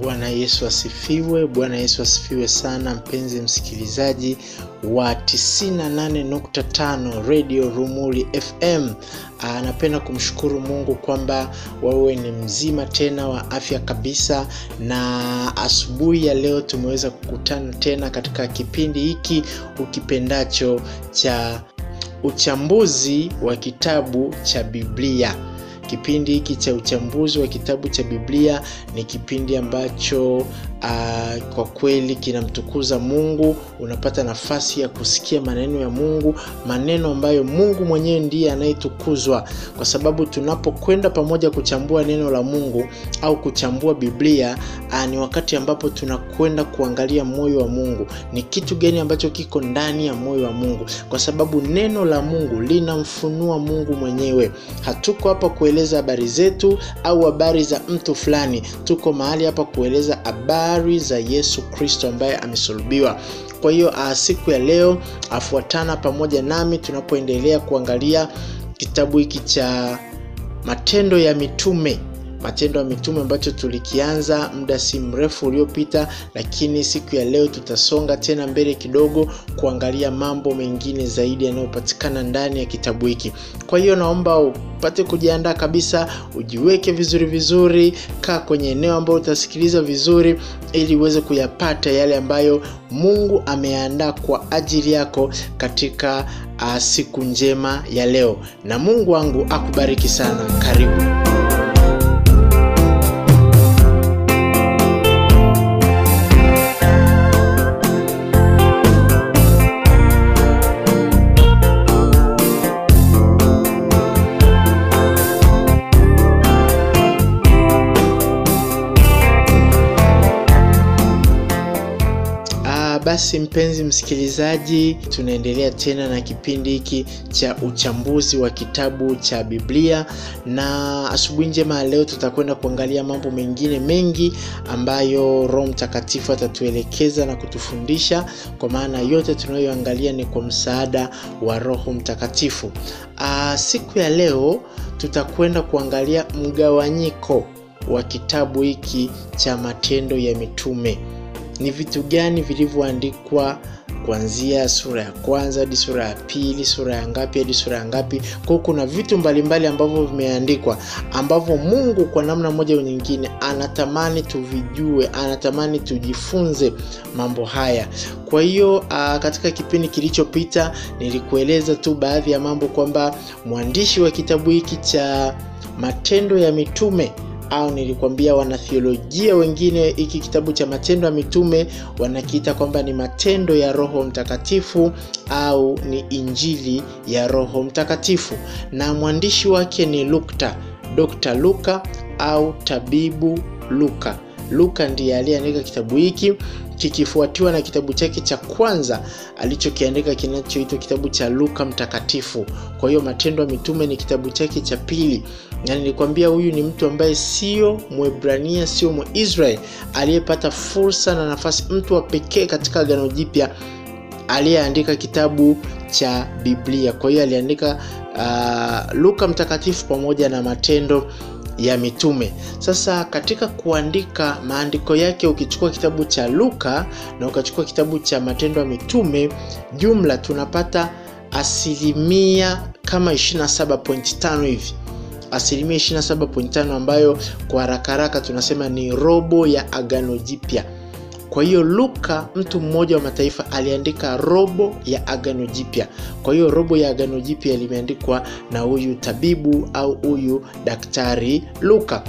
Bwana Yesu asifiwe. Bwana Yesu asifiwe sana, mpenzi msikilizaji wa 98.5 Radio Rumuli FM. Anapenda kumshukuru Mungu kwamba wewe ni mzima tena wa afya kabisa, na asubuhi ya leo tumeweza kukutana tena katika kipindi hiki ukipendacho cha uchambuzi wa kitabu cha Biblia. Kipindi hiki cha uchambuzi wa kitabu cha Biblia ni kipindi ambacho uh, kwa kweli kinamtukuza Mungu. Unapata nafasi ya kusikia maneno ya Mungu, maneno ambayo Mungu mwenyewe ndiye anayetukuzwa, kwa sababu tunapokwenda pamoja kuchambua neno la Mungu au kuchambua Biblia uh, ni wakati ambapo tunakwenda kuangalia moyo wa Mungu, ni kitu gani ambacho kiko ndani ya moyo wa Mungu, kwa sababu neno la Mungu linamfunua Mungu mwenyewe. Hatuko hapa kueleza habari zetu au habari za mtu fulani. Tuko mahali hapa kueleza habari za Yesu Kristo ambaye amesulubiwa. Kwa hiyo siku ya leo afuatana pamoja nami tunapoendelea kuangalia kitabu hiki cha Matendo ya Mitume Matendo ya Mitume ambacho tulikianza muda si mrefu uliopita, lakini siku ya leo tutasonga tena mbele kidogo kuangalia mambo mengine zaidi yanayopatikana ndani ya kitabu hiki. Kwa hiyo naomba upate kujiandaa kabisa, ujiweke vizuri vizuri, kaa kwenye eneo ambalo utasikiliza vizuri, ili uweze kuyapata yale ambayo Mungu ameandaa kwa ajili yako katika uh, siku njema ya leo, na Mungu wangu akubariki sana. Karibu. Basi mpenzi msikilizaji, tunaendelea tena na kipindi hiki cha uchambuzi wa kitabu cha Biblia, na asubuhi njema ya leo tutakwenda kuangalia mambo mengine mengi ambayo Roho Mtakatifu atatuelekeza na kutufundisha, kwa maana yote tunayoangalia ni kwa msaada wa Roho Mtakatifu. Aa, siku ya leo tutakwenda kuangalia mgawanyiko wa kitabu hiki cha Matendo ya Mitume ni vitu gani vilivyoandikwa kuanzia sura ya kwanza hadi sura ya pili, sura ya ngapi hadi sura ya ngapi. Kwa hiyo kuna vitu mbalimbali ambavyo vimeandikwa ambavyo Mungu kwa namna moja au nyingine anatamani tuvijue, anatamani tujifunze mambo haya. Kwa hiyo katika kipindi kilichopita nilikueleza tu baadhi ya mambo kwamba mwandishi wa kitabu hiki cha Matendo ya Mitume au nilikwambia wanathiolojia wengine hiki kitabu cha Matendo ya Mitume wanakiita kwamba ni matendo ya Roho Mtakatifu au ni injili ya Roho Mtakatifu, na mwandishi wake ni Lukta, Dr. Luka au tabibu Luka. Luka ndiye aliyeandika kitabu hiki kikifuatiwa na kitabu chake cha kwanza alichokiandika kinachoitwa kitabu cha Luka Mtakatifu. Kwa hiyo Matendo ya Mitume ni kitabu chake cha pili, na nilikwambia huyu ni mtu ambaye sio Mwebrania, sio Mwisraeli, aliyepata fursa na nafasi, mtu wa pekee katika Agano Jipya aliyeandika kitabu cha Biblia. Kwa hiyo aliandika uh, Luka Mtakatifu pamoja na Matendo ya Mitume. Sasa katika kuandika maandiko yake, ukichukua kitabu cha Luka na ukachukua kitabu cha Matendo ya Mitume, jumla tunapata asilimia kama 27.5 hivi, asilimia 27.5 ambayo kwa haraka haraka tunasema ni robo ya Agano Jipya. Kwa hiyo Luka, mtu mmoja wa mataifa, aliandika robo ya Agano Jipya. Kwa hiyo robo ya Agano Jipya limeandikwa na huyu tabibu au huyu daktari Luka.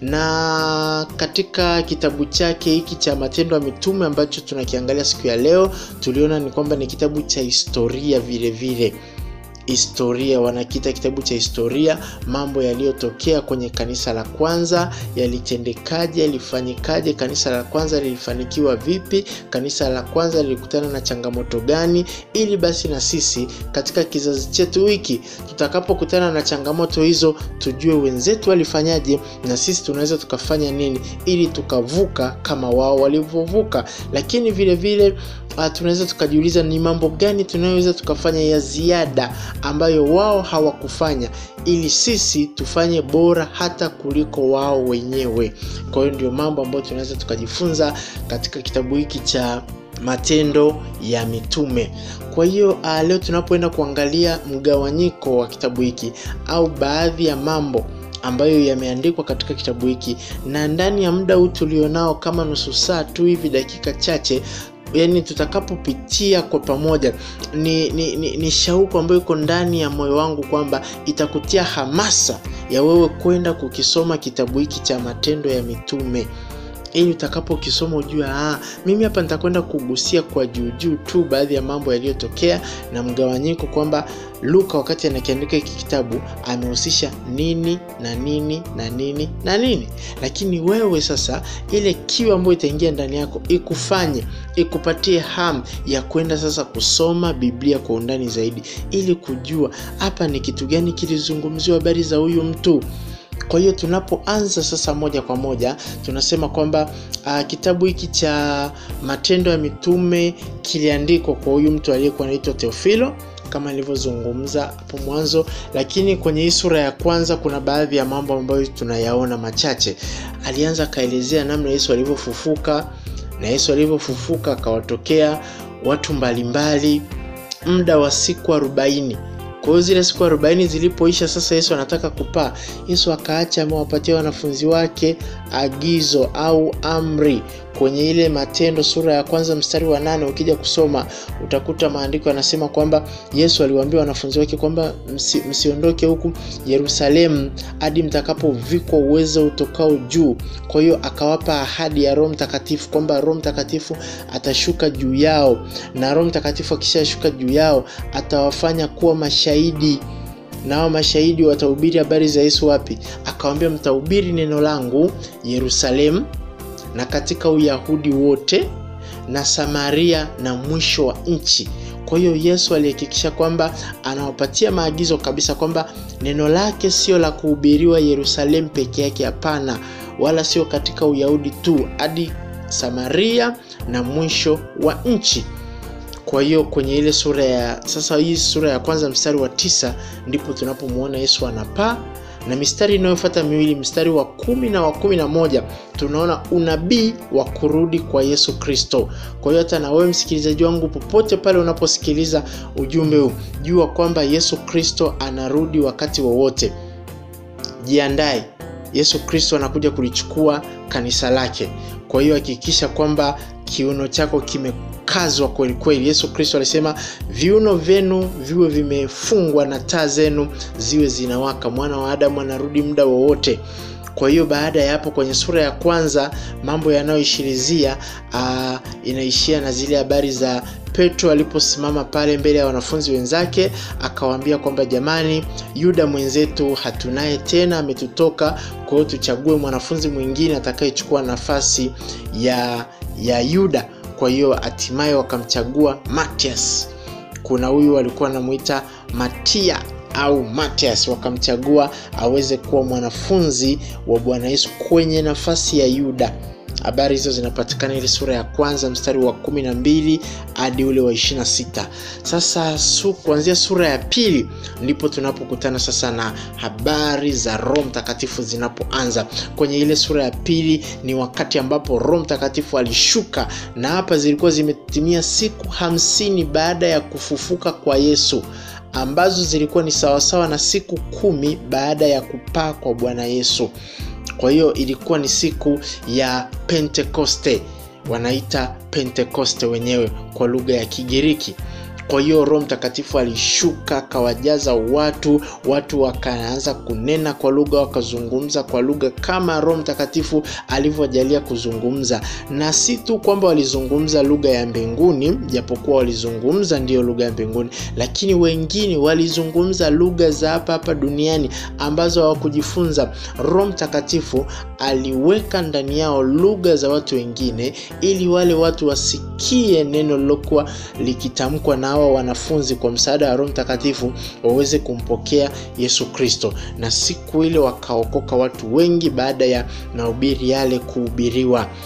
Na katika kitabu chake hiki cha Matendo ya Mitume ambacho tunakiangalia siku ya leo, tuliona ni kwamba ni kitabu cha historia vile vile historia wanakiita kitabu cha historia, mambo yaliyotokea kwenye kanisa la kwanza yalitendekaje, yalifanyikaje, kanisa la kwanza lilifanikiwa vipi, kanisa la kwanza lilikutana na changamoto gani, ili basi na sisi katika kizazi chetu hiki tutakapokutana na changamoto hizo tujue wenzetu walifanyaje na sisi tunaweza tukafanya nini ili tukavuka kama wao walivyovuka. Lakini vile vile uh, tunaweza tukajiuliza ni mambo gani tunayoweza tukafanya ya ziada ambayo wao hawakufanya ili sisi tufanye bora hata kuliko wao wenyewe kwa hiyo ndio mambo ambayo tunaweza tukajifunza katika kitabu hiki cha matendo ya mitume kwa hiyo uh, leo tunapoenda kuangalia mgawanyiko wa kitabu hiki au baadhi ya mambo ambayo yameandikwa katika kitabu hiki na ndani ya muda huu tulionao kama nusu saa tu hivi dakika chache yani tutakapopitia kwa pamoja ni, ni, ni, ni shauku ambayo iko ndani ya moyo wangu kwamba itakutia hamasa ya wewe kwenda kukisoma kitabu hiki cha matendo ya mitume ili utakapokisoma ujue ah, mimi hapa nitakwenda kugusia kwa juujuu tu baadhi ya mambo yaliyotokea na mgawanyiko kwamba luka wakati anakiandika hiki kitabu amehusisha nini na nini na nini na nini lakini wewe sasa ile kiu ambayo itaingia ndani yako ikufanye ikupatie ham ya kwenda sasa kusoma biblia kwa undani zaidi ili kujua hapa ni kitu gani kilizungumziwa habari za huyu mtu kwa hiyo tunapoanza sasa moja kwa moja tunasema kwamba uh, kitabu hiki cha matendo ya mitume kiliandikwa kwa huyu mtu aliyekuwa anaitwa teofilo kama nilivyozungumza hapo mwanzo lakini kwenye hii sura ya kwanza kuna baadhi ya mambo ambayo tunayaona machache alianza akaelezea namna yesu alivyofufuka na yesu alivyofufuka akawatokea watu mbalimbali muda wa siku arobaini kwa hiyo zile siku arobaini zilipoisha sasa yesu anataka kupaa yesu akaacha amewapatia wanafunzi wake agizo au amri kwenye ile matendo sura ya kwanza mstari wa nane ukija kusoma utakuta maandiko yanasema kwamba yesu aliwaambia wanafunzi wake kwamba msi, msiondoke huku yerusalemu hadi mtakapovikwa uwezo utokao juu kwa hiyo akawapa ahadi ya roho mtakatifu kwamba roho mtakatifu atashuka juu yao na roho mtakatifu akishashuka juu yao atawafanya kuwa mashahidi nao mashahidi watahubiri habari za yesu wapi akawambia mtahubiri neno langu yerusalemu na katika uyahudi wote na samaria na mwisho wa nchi kwa hiyo yesu alihakikisha kwamba anawapatia maagizo kabisa kwamba neno lake sio la kuhubiriwa yerusalemu peke yake hapana wala sio katika uyahudi tu hadi samaria na mwisho wa nchi kwa hiyo kwenye ile sura ya sasa hii sura ya kwanza mstari wa tisa ndipo tunapomwona yesu anapaa na mistari inayofata miwili mstari wa kumi na wa kumi na moja tunaona unabii wa kurudi kwa yesu kristo kwa hiyo hata na wewe msikilizaji wangu popote pale unaposikiliza ujumbe huu jua kwamba yesu kristo anarudi wakati wowote jiandae yesu kristo anakuja kulichukua kanisa lake kwa hiyo hakikisha kwamba kiuno chako kimekazwa kweli kweli yesu kristo alisema viuno vyenu viwe vimefungwa na taa zenu ziwe zinawaka mwana wa adamu anarudi muda wowote kwa hiyo baada ya hapo kwenye sura ya kwanza mambo yanayoishirizia uh, inaishia na zile habari za petro aliposimama pale mbele ya wanafunzi wenzake akawaambia kwamba jamani yuda mwenzetu hatunaye tena ametutoka kwa hiyo tuchague mwanafunzi mwingine atakayechukua nafasi ya ya yuda kwa hiyo hatimaye wakamchagua matias kuna huyu walikuwa anamwita matia au matias wakamchagua aweze kuwa mwanafunzi wa bwana yesu kwenye nafasi ya yuda habari hizo zinapatikana ile sura ya kwanza mstari wa kumi na mbili hadi ule wa ishirina sita sasa su, kuanzia sura ya pili ndipo tunapokutana sasa na habari za roho mtakatifu zinapoanza kwenye ile sura ya pili ni wakati ambapo roho mtakatifu alishuka na hapa zilikuwa zimetimia siku hamsini baada ya kufufuka kwa yesu ambazo zilikuwa ni sawasawa na siku kumi baada ya kupaa kwa bwana yesu kwa hiyo ilikuwa ni siku ya pentekoste wanaita pentekoste wenyewe kwa lugha ya kigiriki kwa hiyo roho mtakatifu alishuka akawajaza watu watu wakaanza kunena kwa lugha wakazungumza kwa lugha kama roho mtakatifu alivyojalia kuzungumza na si tu kwamba walizungumza lugha ya mbinguni japokuwa walizungumza ndiyo lugha ya mbinguni lakini wengine walizungumza lugha za hapa hapa duniani ambazo hawakujifunza roho mtakatifu aliweka ndani yao lugha za watu wengine ili wale watu wasikie neno lilokuwa likitamkwa na hawa wanafunzi kwa msaada wa roho mtakatifu waweze kumpokea yesu kristo na siku ile wakaokoka watu wengi baada ya mahubiri yale kuhubiriwa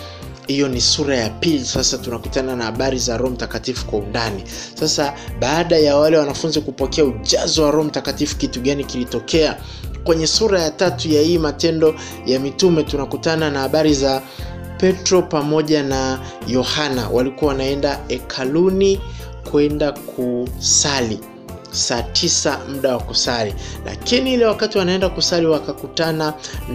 hiyo ni sura ya pili sasa tunakutana na habari za roho mtakatifu kwa undani sasa baada ya wale wanafunzi kupokea ujazo wa roho mtakatifu kitu gani kilitokea kwenye sura ya tatu ya hii matendo ya mitume tunakutana na habari za petro pamoja na yohana walikuwa wanaenda hekaluni kwenda kusali saa tisa muda wa kusali lakini ile wakati wanaenda kusali wakakutana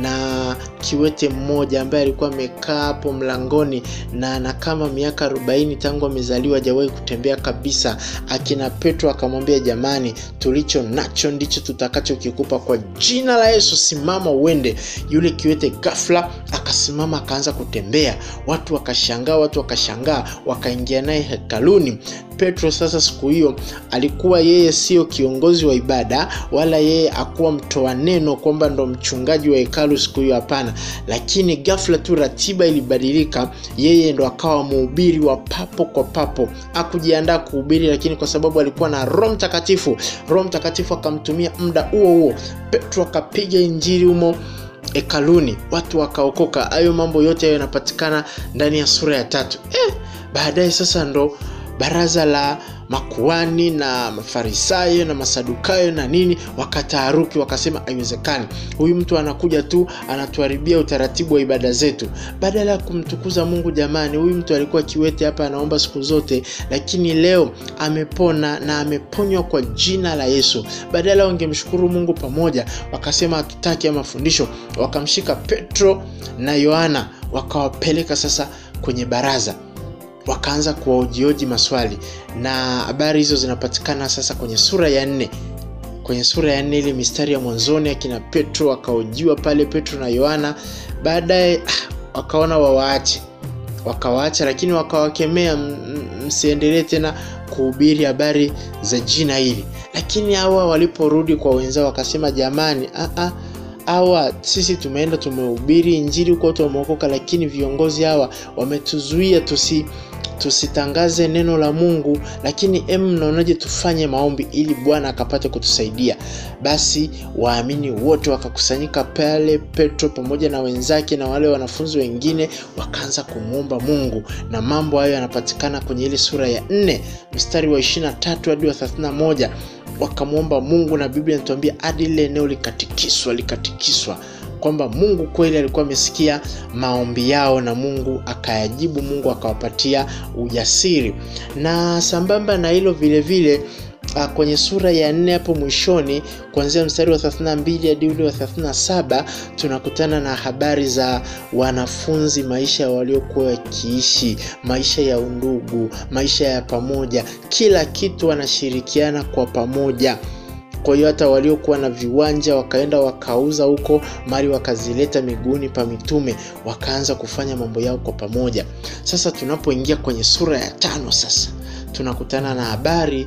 na kiwete mmoja ambaye alikuwa amekaa hapo mlangoni na ana kama miaka 40 tangu amezaliwa hajawahi kutembea kabisa akina petro akamwambia jamani tulicho nacho ndicho tutakachokikupa kwa jina la yesu simama uende yule kiwete ghafla akasimama akaanza kutembea watu wakashangaa watu wakashangaa wakaingia naye hekaluni petro sasa siku hiyo alikuwa yeye sio kiongozi wa ibada wala yeye akuwa mtoa neno kwamba ndo mchungaji wa hekalu siku hiyo hapana lakini ghafla tu ratiba ilibadilika yeye ndo akawa mhubiri wa papo kwa papo akujiandaa kuhubiri lakini kwa sababu alikuwa na roho mtakatifu roho mtakatifu akamtumia muda huo huo petro akapiga injili humo hekaluni watu wakaokoka hayo mambo yote hayo yanapatikana ndani ya sura ya tatu eh, baadaye sasa ndo baraza la makuani na mafarisayo na masadukayo na nini wakataaruki wakasema haiwezekani huyu mtu anakuja tu anatuharibia utaratibu wa ibada zetu badala ya kumtukuza mungu jamani huyu mtu alikuwa kiwete hapa anaomba siku zote lakini leo amepona na ameponywa kwa jina la yesu badala wangemshukuru mungu pamoja wakasema hatutaki ya mafundisho wakamshika petro na yohana wakawapeleka sasa kwenye baraza wakaanza kuwaojioji maswali na habari hizo zinapatikana sasa kwenye sura ya nne kwenye sura ya nne ile mistari ya mwanzoni akina petro wakaojiwa pale petro na yohana baadaye ah, wakaona wawaache wakawaacha lakini wakawakemea msiendelee tena kuhubiri habari za jina hili lakini hawa waliporudi kwa wenzao wakasema jamani ah, hawa sisi tumeenda tumehubiri injili huko watu wameokoka lakini viongozi hawa wametuzuia tusi tusitangaze neno la mungu lakini em mnaonaje tufanye maombi ili bwana akapate kutusaidia basi waamini wote wakakusanyika pale petro pamoja na wenzake na wale wanafunzi wengine wakaanza kumwomba mungu na mambo hayo yanapatikana kwenye ile sura ya nne mstari wa 23 hadi wa 31 wakamwomba mungu na biblia inatuambia hadi lile eneo likatikiswa likatikiswa kwamba mungu kweli alikuwa amesikia maombi yao na mungu akayajibu mungu akawapatia ujasiri na sambamba na hilo vile vile uh, kwenye sura ya nne hapo mwishoni kuanzia mstari wa 32 hadi ule wa 37 tunakutana na habari za wanafunzi maisha waliokuwa wakiishi maisha ya undugu maisha ya pamoja kila kitu wanashirikiana kwa pamoja kwa hiyo hata waliokuwa na viwanja wakaenda wakauza huko mali wakazileta miguuni pa mitume wakaanza kufanya mambo yao kwa pamoja sasa tunapoingia kwenye sura ya tano sasa tunakutana na habari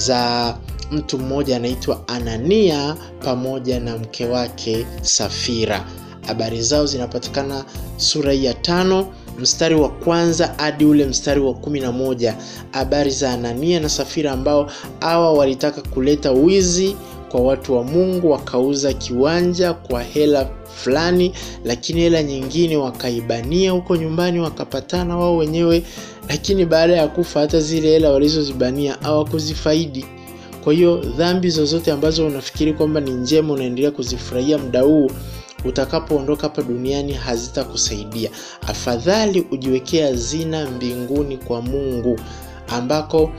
za mtu mmoja anaitwa anania pamoja na mke wake safira habari zao zinapatikana sura hii ya tano mstari wa kwanza hadi ule mstari wa kumi na moja habari za anania na safira ambao hawa walitaka kuleta wizi kwa watu wa mungu wakauza kiwanja kwa hela fulani lakini hela nyingine wakaibania huko nyumbani wakapatana wao wenyewe lakini baada ya kufa hata zile hela walizozibania hawakuzifaidi kwa hiyo dhambi zozote ambazo unafikiri kwamba ni njema unaendelea kuzifurahia muda huu utakapoondoka hapa duniani hazitakusaidia afadhali ujiwekee hazina mbinguni kwa mungu ambako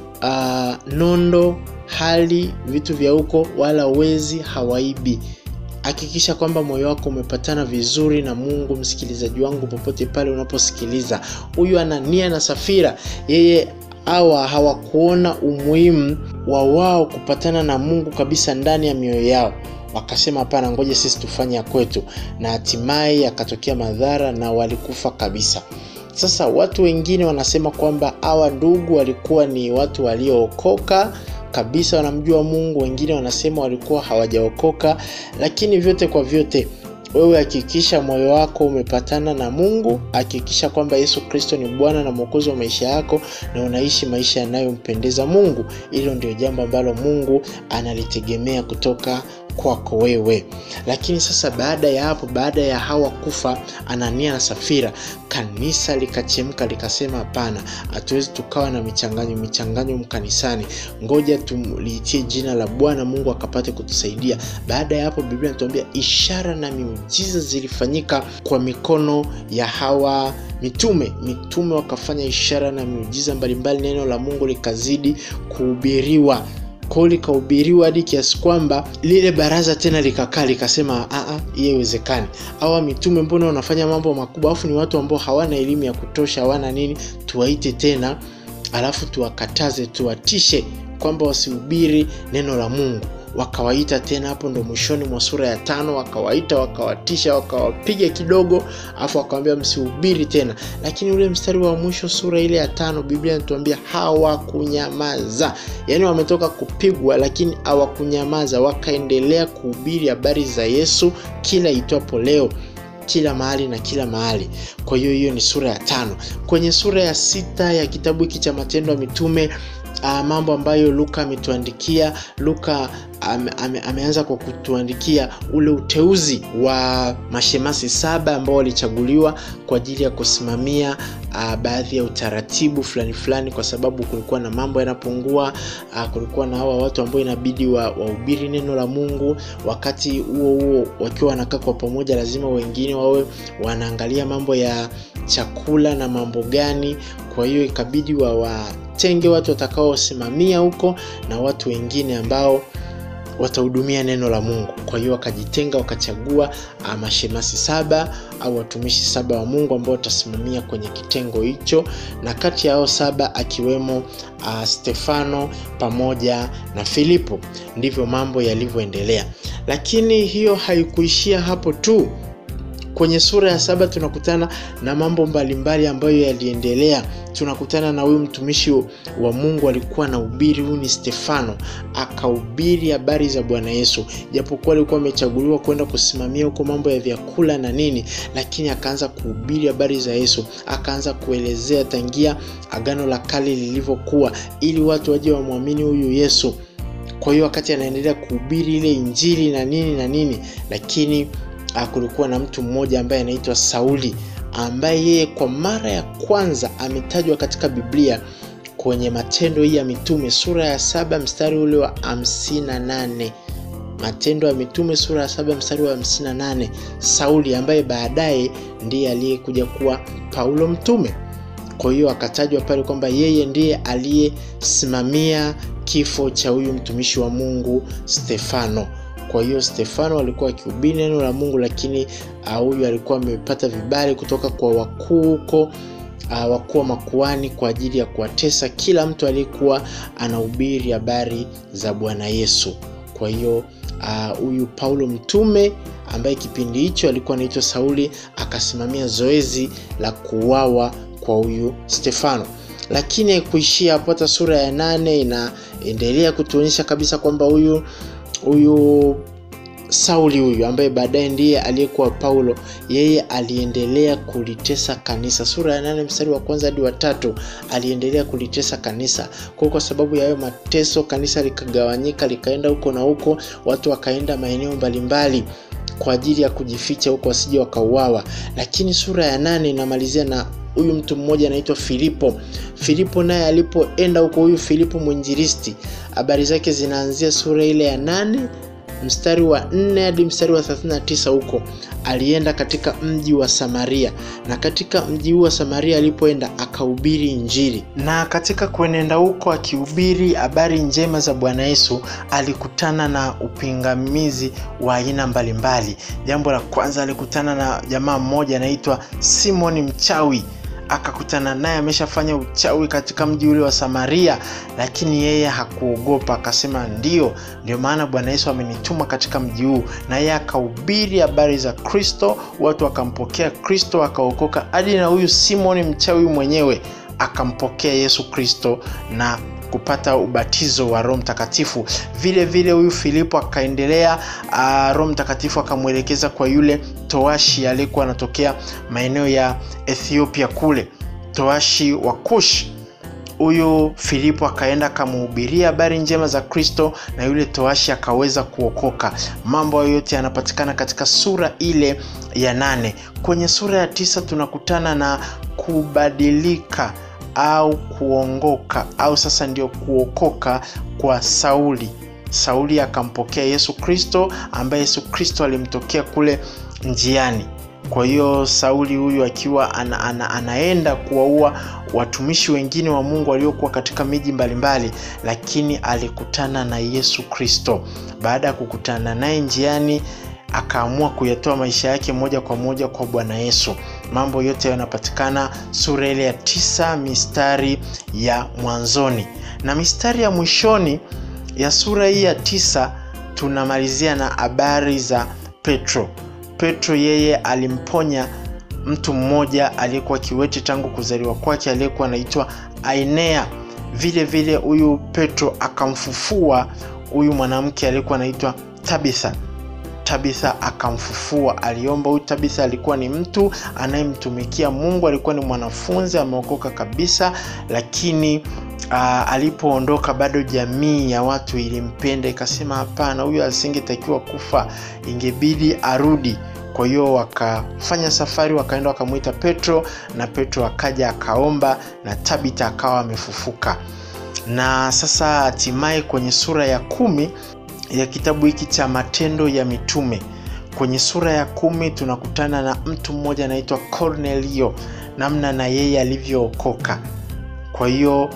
uh, nondo hali vitu vya huko wala wezi hawaibi hakikisha kwamba moyo wako umepatana vizuri na mungu msikilizaji wangu popote pale unaposikiliza huyu anania na safira yeye hawa hawakuona umuhimu wa wao kupatana na mungu kabisa ndani ya mioyo yao wakasema hapana ngoja sisi tufanye ya kwetu na hatimaye yakatokea madhara na walikufa kabisa sasa watu wengine wanasema kwamba hawa ndugu walikuwa ni watu waliookoka kabisa wanamjua mungu wengine wanasema walikuwa hawajaokoka lakini vyote kwa vyote wewe hakikisha moyo wako umepatana na mungu hakikisha kwamba yesu kristo ni bwana na mwokozi wa maisha yako na unaishi maisha yanayompendeza mungu hilo ndio jambo ambalo mungu analitegemea kutoka kwako wewe lakini sasa baada ya hapo baada ya hawa kufa anania na safira kanisa likachemka likasema hapana hatuwezi tukawa na michanganyo michanganyo mkanisani ngoja tuliitie jina la bwana mungu akapate kutusaidia baada ya hapo biblia inatuambia ishara na miujiza zilifanyika kwa mikono ya hawa mitume mitume wakafanya ishara na miujiza mbalimbali neno la mungu likazidi kuhubiriwa kwao likahubiriwa hadi kiasi kwamba lile baraza tena likakaa likasema hiyo iwezekani awa mitume mbona wanafanya mambo makubwa alafu ni watu ambao hawana elimu ya kutosha hawana nini tuwaite tena alafu tuwakataze tuwatishe kwamba wasihubiri neno la mungu wakawaita tena hapo ndo mwishoni mwa sura ya tano wakawaita wakawatisha wakawapiga kidogo alafu wakawambia msihubiri tena lakini ule mstari wa mwisho sura ile ya tano biblia inatuambia hawakunyamaza yaani wametoka kupigwa lakini hawakunyamaza wakaendelea kuhubiri habari za yesu kila itwapo leo kila mahali na kila mahali kwa hiyo hiyo ni sura ya tano kwenye sura ya sita ya kitabu hiki cha matendo ya mitume uh, mambo ambayo luka ametuandikia luka ame, ame, ameanza kwa kutuandikia ule uteuzi wa mashemasi saba ambao walichaguliwa kwa ajili ya kusimamia uh, baadhi ya utaratibu fulani fulani kwa sababu kulikuwa na mambo yanapungua uh, kulikuwa na hawa watu ambao inabidi wahubiri wa neno la mungu wakati huo huo wakiwa wanakaa kwa pamoja lazima wengine wawe wanaangalia mambo ya chakula na mambo gani kwa hiyo ikabidi wawatenge watu watakaosimamia huko na watu wengine ambao watahudumia neno la mungu kwa hiyo wakajitenga wakachagua uh, mashemasi saba au watumishi saba wa mungu ambao watasimamia kwenye kitengo hicho na kati ya hao saba akiwemo uh, stefano pamoja na filipo ndivyo mambo yalivyoendelea lakini hiyo haikuishia hapo tu kwenye sura ya saba tunakutana na mambo mbalimbali ambayo yaliendelea tunakutana na huyu mtumishi wa mungu alikuwa na ubiri huyu ni stefano akahubiri habari za bwana yesu japokuwa alikuwa amechaguliwa kwenda kusimamia huko mambo ya vyakula na nini lakini akaanza kuhubiri habari za yesu akaanza kuelezea tangia agano la kale lilivyokuwa ili watu waje wamwamini huyu yesu kwa hiyo wakati anaendelea kuhubiri ile injili na nini na nini lakini kulikuwa na mtu mmoja ambaye anaitwa sauli ambaye yeye kwa mara ya kwanza ametajwa katika biblia kwenye matendo hii ya mitume sura ya saba mstari ule wa 58 matendo ya mitume sura ya saba mstari wa 58 sauli ambaye baadaye ndiye aliyekuja kuwa paulo mtume kwa hiyo akatajwa pale kwamba yeye ndiye aliyesimamia kifo cha huyu mtumishi wa mungu stefano kwa hiyo stefano alikuwa akihubiri neno la mungu lakini huyu uh, alikuwa amepata vibali kutoka kwa wakuu huko uh, wakuu wa makuani kwa ajili ya kuwatesa kila mtu aliyekuwa anahubiri habari za bwana yesu kwa hiyo huyu uh, paulo mtume ambaye kipindi hicho alikuwa anaitwa sauli akasimamia zoezi la kuuawa kwa huyu stefano lakini haikuishia hapo hata sura ya nane inaendelea kutuonyesha kabisa kwamba huyu huyu sauli huyu ambaye baadaye ndiye aliyekuwa paulo yeye aliendelea kulitesa kanisa sura ya nane mstari wa kwanza hadi watatu aliendelea kulitesa kanisa kwa kwa sababu ya hayo mateso kanisa likagawanyika likaenda huko na huko watu wakaenda maeneo mbalimbali kwa ajili ya kujificha huko wasije wakauawa lakini sura ya nane inamalizia na huyu mtu mmoja anaitwa filipo filipo naye alipoenda huko huyu filipo mwinjiristi habari zake zinaanzia sura ile ya nane mstari wa 4 hadi mstari wa 39 huko alienda katika mji wa samaria na katika mji huu wa samaria alipoenda akahubiri injili na katika kuenenda huko akihubiri habari njema za bwana yesu alikutana na upingamizi wa aina mbalimbali jambo la kwanza alikutana na jamaa mmoja anaitwa simoni mchawi akakutana naye ameshafanya uchawi katika mji ule wa samaria lakini yeye hakuogopa akasema ndio ndio maana bwana yesu amenituma katika mji huu na yeye akahubiri habari za kristo watu wakampokea kristo akaokoka hadi na huyu simoni mchawi mwenyewe akampokea yesu kristo na kupata ubatizo wa roho mtakatifu vile vile huyu filipo akaendelea uh, roho mtakatifu akamwelekeza kwa yule toashi aliyekuwa anatokea maeneo ya ethiopia kule toashi wa kush huyu Filipo akaenda akamuhubiria habari njema za Kristo na yule toashi akaweza kuokoka. Mambo hayo yote yanapatikana katika sura ile ya nane. Kwenye sura ya tisa tunakutana na kubadilika au kuongoka au sasa ndio kuokoka kwa Sauli. Sauli akampokea Yesu Kristo ambaye Yesu Kristo alimtokea kule njiani. Kwa hiyo Sauli huyu akiwa ana, ana, anaenda kuwaua watumishi wengine wa Mungu waliokuwa katika miji mbalimbali, lakini alikutana na Yesu Kristo. Baada ya kukutana naye njiani, akaamua kuyatoa maisha yake moja kwa moja kwa Bwana Yesu. Mambo yote yanapatikana sura ile ya tisa mistari ya mwanzoni na mistari ya mwishoni ya sura hii ya tisa tunamalizia na habari za Petro. Petro yeye alimponya mtu mmoja aliyekuwa kiwete tangu kuzaliwa kwake aliyekuwa anaitwa Ainea. Vile vile huyu Petro akamfufua huyu mwanamke aliyekuwa anaitwa Tabitha. Tabitha akamfufua. Aliomba. Huyu Tabitha alikuwa ni mtu anayemtumikia Mungu, alikuwa ni mwanafunzi ameokoka kabisa, lakini Uh, alipoondoka bado jamii ya watu ilimpenda, ikasema hapana, huyu asingetakiwa kufa, ingebidi arudi. Kwa hiyo wakafanya safari, wakaenda wakamwita Petro, na Petro akaja akaomba, na Tabita akawa amefufuka. Na sasa hatimaye kwenye sura ya kumi ya kitabu hiki cha Matendo ya Mitume, kwenye sura ya kumi tunakutana na mtu mmoja anaitwa Cornelio, namna na yeye alivyookoka. Kwa hiyo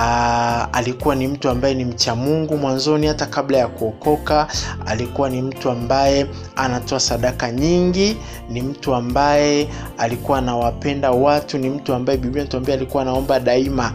Aa, alikuwa ni mtu ambaye ni mcha Mungu mwanzoni, hata kabla ya kuokoka. Alikuwa ni mtu ambaye anatoa sadaka nyingi, ni mtu ambaye alikuwa anawapenda watu, ni mtu ambaye Biblia inatuambia alikuwa anaomba daima,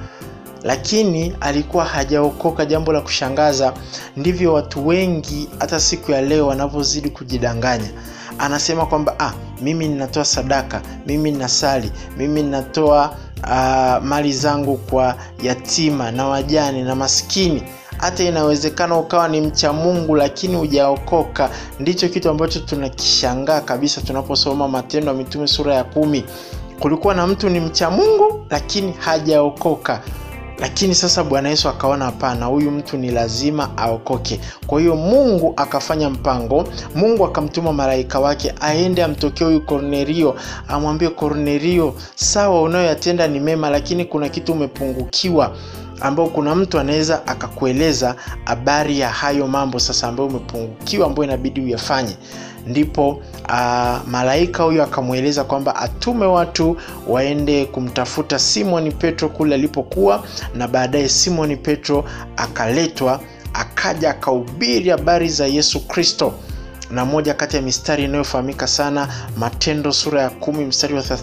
lakini alikuwa hajaokoka. Jambo la kushangaza, ndivyo watu wengi hata siku ya leo wanavyozidi kujidanganya. Anasema kwamba ah, mimi ninatoa sadaka, mimi ninasali, mimi ninatoa Uh, mali zangu kwa yatima na wajane na maskini. Hata inawezekana ukawa ni mcha Mungu lakini hujaokoka. Ndicho kitu ambacho tunakishangaa kabisa tunaposoma Matendo ya Mitume sura ya kumi. Kulikuwa na mtu ni mcha Mungu lakini hajaokoka, lakini sasa Bwana Yesu akaona hapana, huyu mtu ni lazima aokoke. Kwa hiyo Mungu akafanya mpango. Mungu akamtuma malaika wake aende amtokee huyu Kornelio, amwambie Kornelio, sawa, unayoyatenda ni mema, lakini kuna kitu umepungukiwa ambao kuna mtu anaweza akakueleza habari ya hayo mambo sasa ambayo umepungukiwa, ambayo inabidi uyafanye. Ndipo uh, malaika huyo akamweleza kwamba atume watu waende kumtafuta Simoni Petro kule alipokuwa, na baadaye Simoni Petro akaletwa, akaja akahubiri habari za Yesu Kristo na moja kati ya mistari inayofahamika sana Matendo sura ya kumi mstari wa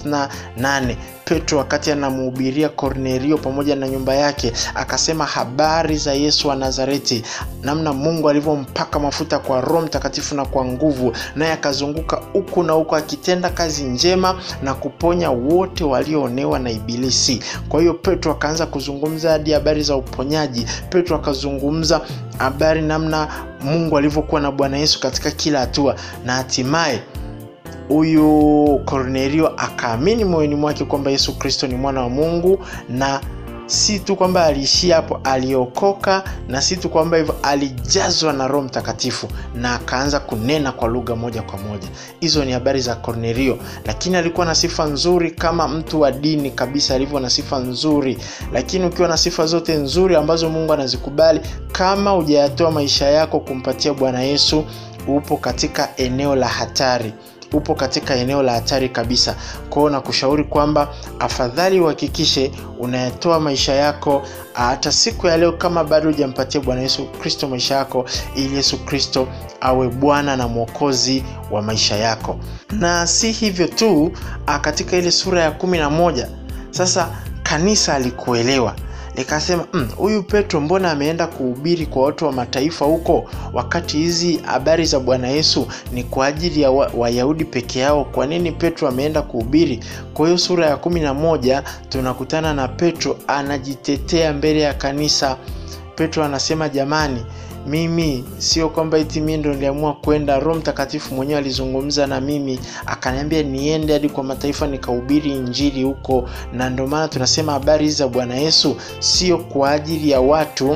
38 Petro wakati anamhubiria Kornelio pamoja na nyumba yake akasema habari za Yesu wa Nazareti, namna Mungu alivyompaka mafuta kwa Roho Mtakatifu na kwa nguvu, naye akazunguka huku na huku akitenda kazi njema na kuponya wote walioonewa na Ibilisi. Kwa hiyo Petro akaanza kuzungumza hadi habari za uponyaji. Petro akazungumza habari namna Mungu alivyokuwa na Bwana Yesu katika kila hatua, na hatimaye huyu Kornelio akaamini moyoni mwake kwamba Yesu Kristo ni mwana wa Mungu, na si tu kwamba aliishia hapo, aliokoka, na si tu kwamba hivyo, alijazwa na Roho Mtakatifu na akaanza kunena kwa lugha moja kwa moja. Hizo ni habari za Kornelio, lakini alikuwa na sifa nzuri kama mtu wa dini kabisa, alivyo na sifa nzuri. Lakini ukiwa na sifa zote nzuri ambazo Mungu anazikubali, kama hujayatoa maisha yako kumpatia Bwana Yesu, upo katika eneo la hatari upo katika eneo la hatari kabisa. Kwa hiyo nakushauri kwamba afadhali uhakikishe unayatoa maisha yako hata siku ya leo, kama bado hujampatia Bwana Yesu Kristo maisha yako, ili Yesu Kristo awe Bwana na Mwokozi wa maisha yako. Na si hivyo tu, katika ile sura ya kumi na moja sasa kanisa alikuelewa likasema huyu mm, Petro mbona ameenda kuhubiri kwa watu wa mataifa huko, wakati hizi habari za Bwana Yesu ni kwa ajili ya Wayahudi wa peke yao? Kwa nini Petro ameenda kuhubiri? Kwa hiyo sura ya kumi na moja tunakutana na Petro anajitetea mbele ya kanisa. Petro anasema jamani, mimi sio kwamba eti mimi ndo niliamua kwenda roho mtakatifu mwenyewe alizungumza na mimi akaniambia niende hadi kwa mataifa nikahubiri injili huko na ndio maana tunasema habari hizi za bwana yesu sio kwa ajili ya watu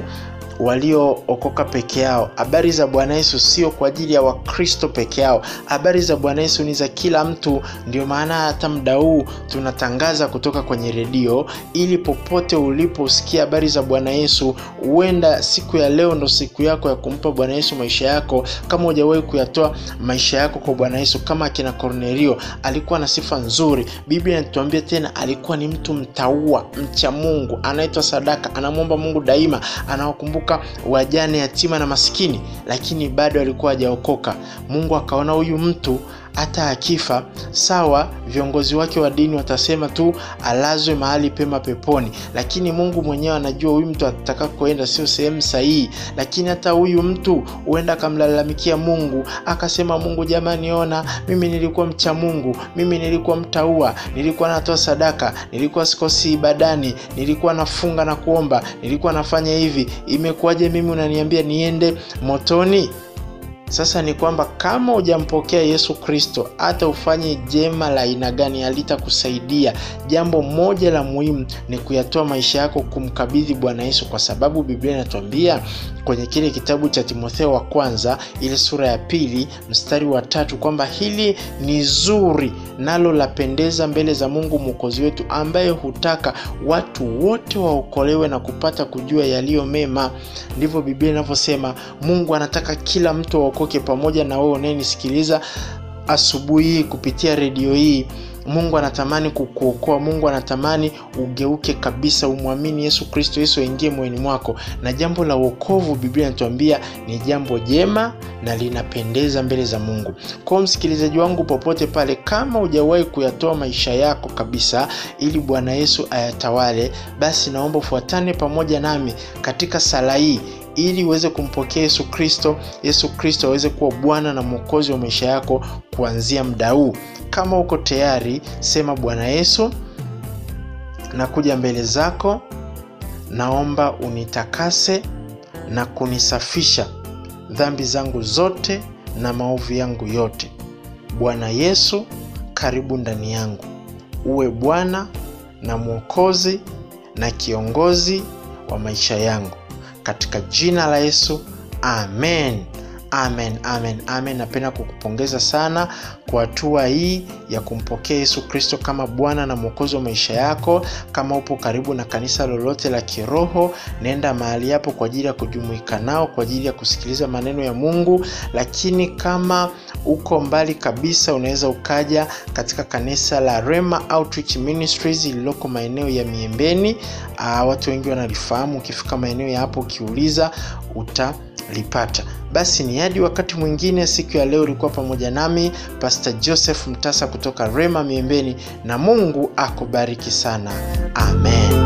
waliookoka peke yao habari za bwana yesu sio kwa ajili ya wakristo peke yao habari za bwana yesu ni za kila mtu ndio maana hata mda huu tunatangaza kutoka kwenye redio ili popote uliposikia habari za bwana yesu huenda siku ya leo ndo siku yako ya kumpa bwana yesu maisha yako kama hujawahi kuyatoa maisha yako kwa bwana yesu kama akina kornelio alikuwa na sifa nzuri biblia inatuambia tena alikuwa ni mtu mtaua mcha mungu anaitwa sadaka anamwomba mungu daima anawakumbuka wajane yatima na maskini lakini bado alikuwa hajaokoka mungu akaona huyu mtu hata akifa sawa viongozi wake wa dini watasema tu alazwe mahali pema peponi lakini mungu mwenyewe anajua huyu mtu ataka kuenda sio sehemu sahihi lakini hata huyu mtu huenda akamlalamikia mungu akasema mungu jamani ona mimi nilikuwa mcha mungu mimi nilikuwa mtaua nilikuwa natoa sadaka nilikuwa sikosi ibadani nilikuwa nafunga na kuomba nilikuwa nafanya hivi imekuwaje mimi unaniambia niende motoni sasa ni kwamba kama hujampokea yesu kristo hata ufanye jema la aina gani halitakusaidia jambo moja la muhimu ni kuyatoa maisha yako kumkabidhi bwana yesu kwa sababu biblia inatuambia kwenye kile kitabu cha timotheo wa kwanza ile sura ya pili mstari wa tatu kwamba hili ni zuri nalo lapendeza mbele za mungu mwokozi wetu ambaye hutaka watu wote waokolewe na kupata kujua yaliyo mema ndivyo biblia inavyosema mungu anataka kila mtu aokoke pamoja na wewe unayenisikiliza asubuhi hii kupitia redio hii mungu anatamani kukuokoa mungu anatamani ugeuke kabisa umwamini yesu kristo yesu aingie moyoni mwako na jambo la uokovu biblia inatuambia ni jambo jema na linapendeza mbele za mungu kwao msikilizaji wangu popote pale kama hujawahi kuyatoa maisha yako kabisa ili bwana yesu ayatawale basi naomba ufuatane pamoja nami katika sala hii ili uweze kumpokea yesu kristo yesu kristo aweze kuwa bwana na mwokozi wa maisha yako kuanzia mda huu kama uko tayari sema bwana yesu nakuja mbele zako naomba unitakase na kunisafisha dhambi zangu zote na maovu yangu yote bwana yesu karibu ndani yangu uwe bwana na mwokozi na kiongozi wa maisha yangu katika jina la yesu amen amen amen amen napenda kukupongeza sana kwa hatua hii ya kumpokea yesu kristo kama bwana na mwokozi wa maisha yako kama upo karibu na kanisa lolote la kiroho nenda mahali hapo kwa ajili ya kujumuika nao kwa ajili ya kusikiliza maneno ya mungu lakini kama uko mbali kabisa unaweza ukaja katika kanisa la rema outreach ministries lililoko maeneo ya miembeni uh, watu wengi wanalifahamu ukifika maeneo ya hapo ukiuliza utalipata basi ni hadi wakati mwingine siku ya leo ulikuwa pamoja nami pastor joseph mtasa kutoka rema miembeni na mungu akubariki sana amen